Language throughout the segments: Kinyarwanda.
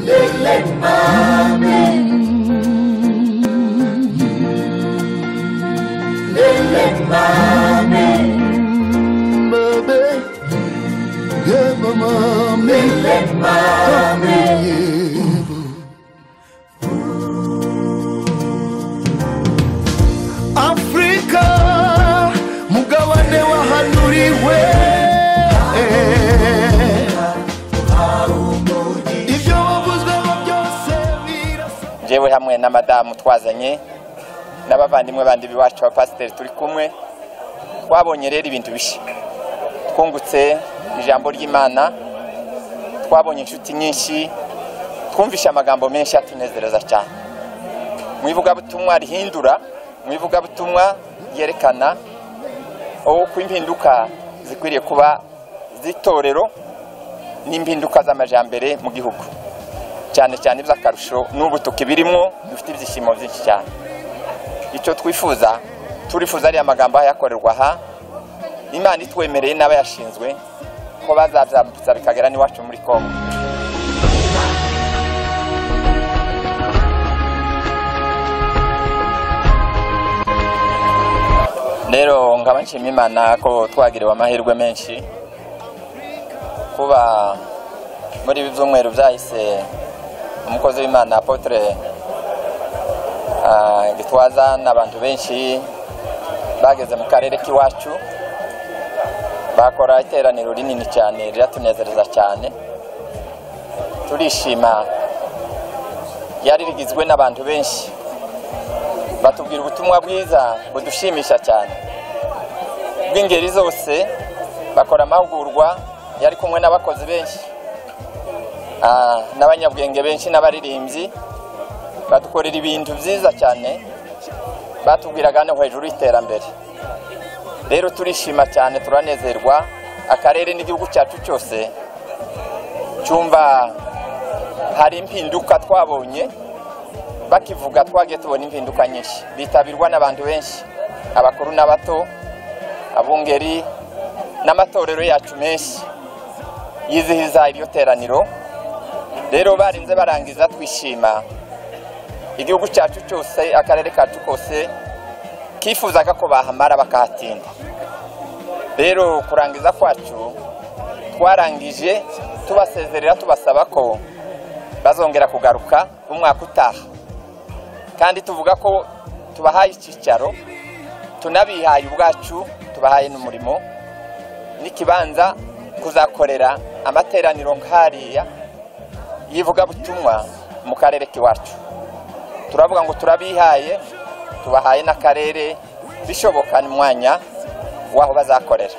Lütfen amen. Lütfen amen. Baby, yeah, mama, Lütfen amen. Afrika mugabane wahanuriwe ibyo wavuzweho byose birasa jewe hamwe na madamu twazanye n'abavandimwe bandi biwacu abapasiteri turi kumwe twabonye rero ibintu bishya twungutse ijambo ry'imana twabonye inshuti nyinshi twumvishe amagambo menshi atunezereza cyane mu ivugabutumwa rihindura mu ivugabutumwa ryerekana uko impinduka zikwiriye kuba z'itorero n'impinduka z'amajyambere mu gihugu cyane cyane iby'akarusho n'ubu tukibirimo dufite ibyishimo byinshi cyane icyo twifuza turifuza ariya magambo ayakorerwa aha imana itwemereye n'abayashinzwe ko bazabyambutsa bikagera n'iwacu muri kongo rero nkaba nshima imana ko twagiriwe amahirwe menshi kuba muri ibi byumweru byahise umukozi w'imana apotre ah, gitwaza n'abantu benshi bageze mu karere k'iwacu bakora iteraniro rinini cyane riratunezereza cyane turishima ryari rigizwe n'abantu benshi batubwira ubutumwa bwiza budushimisha cyane bw'ingeri zose bakora amahugurwa yari kumwe n'abakozi benshi Ah, n'abanyabwenge benshi n'abaririmbyi badukorera ibintu byiza cyane batubwiraga no hejuru y'iterambere rero turishima cyane turanezerwa akarere n'igihugu cyacu cyose cyumva hari impinduka twabonye bakivuga twagiye tubona impinduka nyinshi bitabirwa n'abantu benshi abakuru n'abato abungeri n'amatorero yacu menshi yizihiza iryo teraniro rero barinze barangiza twishima igihugu cyacu cyose akarere kacu kose kifuzaga ko bahamara bakahatinda rero kurangiza kwacu twarangije tubasezerera tubasaba ko bazongera kugaruka umwaka utaha kandi tuvuga ko tubahaye icyicaro tunabihaye ubwacu tubahaye n'umurimo n'ikibanza kuzakorera amateraniro nk'ariya y'ivugabutumwa mu karere k'iwacu turavuga ngo turabihaye tubahaye n'akarere bishoboka n'umwanya w'aho bazakorera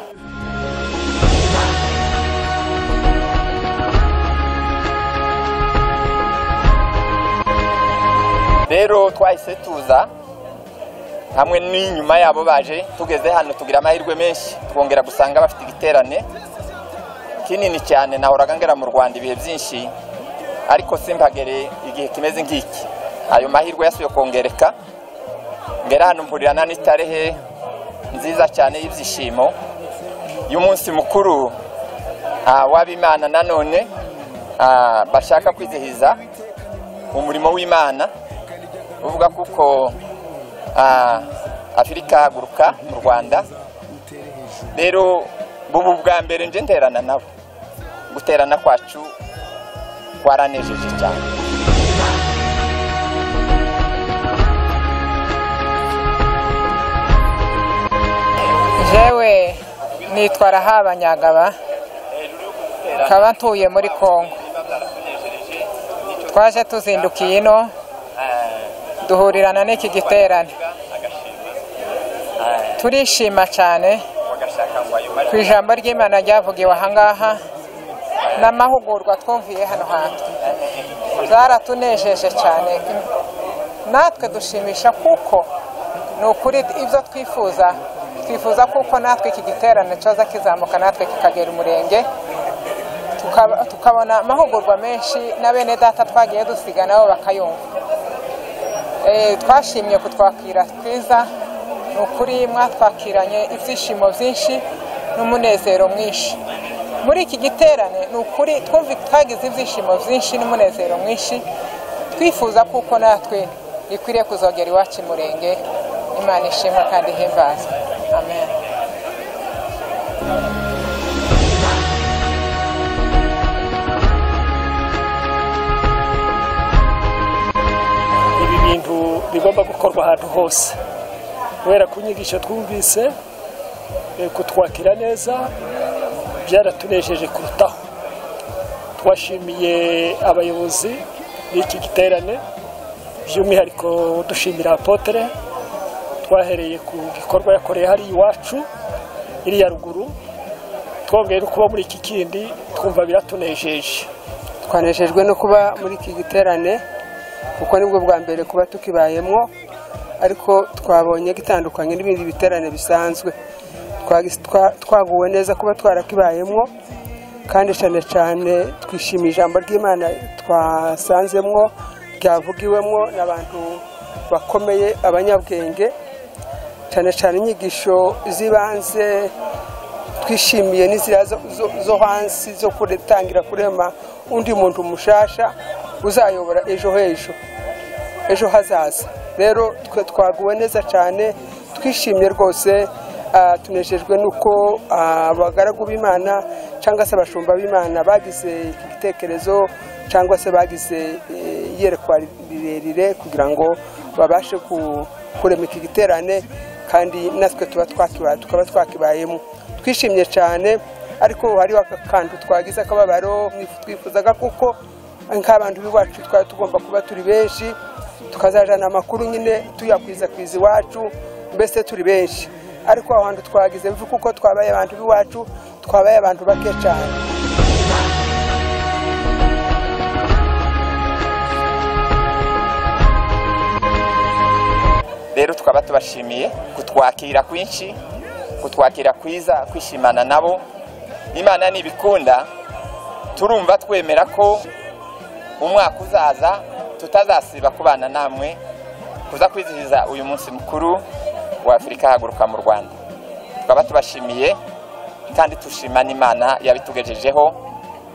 rero twahise tuza hamwe n'inyuma yabo baje tugeze hano tugira amahirwe menshi twongera gusanga bafite igiterane kinini cyane nahoraga ngera mu rwanda ibihe byinshi ariko simpagere igihe kimeze nk'iki ayo mahirwe yasubiye kongereka ngera hano mpurirana n'itarehe nziza cyane y'ibyishimo y'umunsi mukuru ah, w'abimana nanone ah, bashaka kwizihiza umurimo w'imana uvuga kuko ah, afurika haguruka mu rwanda rero bubu bwa mbere nje nterana nabo guterana kwacu twaranejeje cyane jewe nitwa rahabanyagaba nkaba ntuye muri kongo twaje tuzindukiye ino duhurirana n'iki giterane turishima cyane ku ijambo ry'imana ryavugiwe ahangaha n'amahugurwa twumviye hano hantu zaratunejeje cyane natwe dushimisha kuko ni ukuri ibyo twifuza twifuza kuko natwe iki giterane cyoza kizamuka natwe kikagera umurenge tukaba- tukabona amahugurwa menshi na bene data twagiye dusiga nabo bakayumva Eh, twashimye kutwakira twiza ni ukuri mwatwakiranye ibyishimo byinshi n'umunezero mwinshi muri iki giterane ni ukuri twumva twagize ibyishimo byinshi n'umunezero mwinshi twifuza kuko natwe ikwiriye kuzongera iwacu i murenge imana ishimwa kandi ihimbaza amen ibi bintu bigomba gukorwa ahantu hose kubera ko inyigisho twumvise eh, kutwakira neza byaratunejeje kurutaho twashimiye abayobozi b'iki giterane by'umwihariko dushimira apotere twahereye ku gikorwa yakoreye hari iwacu iriya ruguru twongeye no kuba muri iki kindi twumva biratunejeje twanejejwe no kuba muri iki giterane kuko nibwo bwa mbere kuba tukibayemo ariko twabonye gitandukanye n'ibindi biterane bisanzwe Twagis- twa- twaguwe neza kuba twarakibayemo kandi cyane cyane twishimiye ijambo ry'imana twasanzemwo ryavugiwemo n'abantu bakomeye abanyabwenge cyane cyane inyigisho z'ibanze twishimiye n'inzira zo- zo- zo hansi zo gutangira kurema undi muntu mushasha uzayobora ejo h'ejo ejo hazaza rero twe twaguwe neza cyane twishimye rwose ah, tunejejwe n'uko ah, abagaragu b'imana cyangwa se abashumba b'imana bagize iki gitekerezo cyangwa se bagize eh, iyerekwa rirerire kugira ngo babashe ku- kurema iki giterane kandi natwe tuba twakibaye tukaba twakibayemo twishimye cyane ariko hariho akantu twagize akababaro twifuzaga kuko nk'abantu b'iwacu twari tugomba kuba turi benshi tukazajana amakuru nyine tuyakwiza iwacu mbese turi benshi ariko aho hantu twagize mvu kuko twabaye abantu b'iwacu twabaye abantu bake cyane rero tukaba tubashimiye kutwakira kwinshi kutwakira kwiza kwishimana nabo imana nibikunda turumva twemera ko umwaka uzaza tutazasiba kubana namwe kuza kwizihiza uyu munsi mukuru wa afurika haguruka mu rwanda tukaba tubashimiye kandi tushima n'imana yabitugejejeho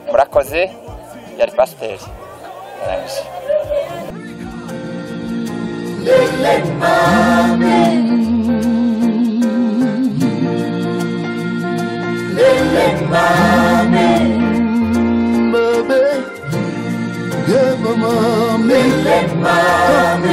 murakoze yari pasiteri yarangije baby. Yeah, mama, me. Mommy.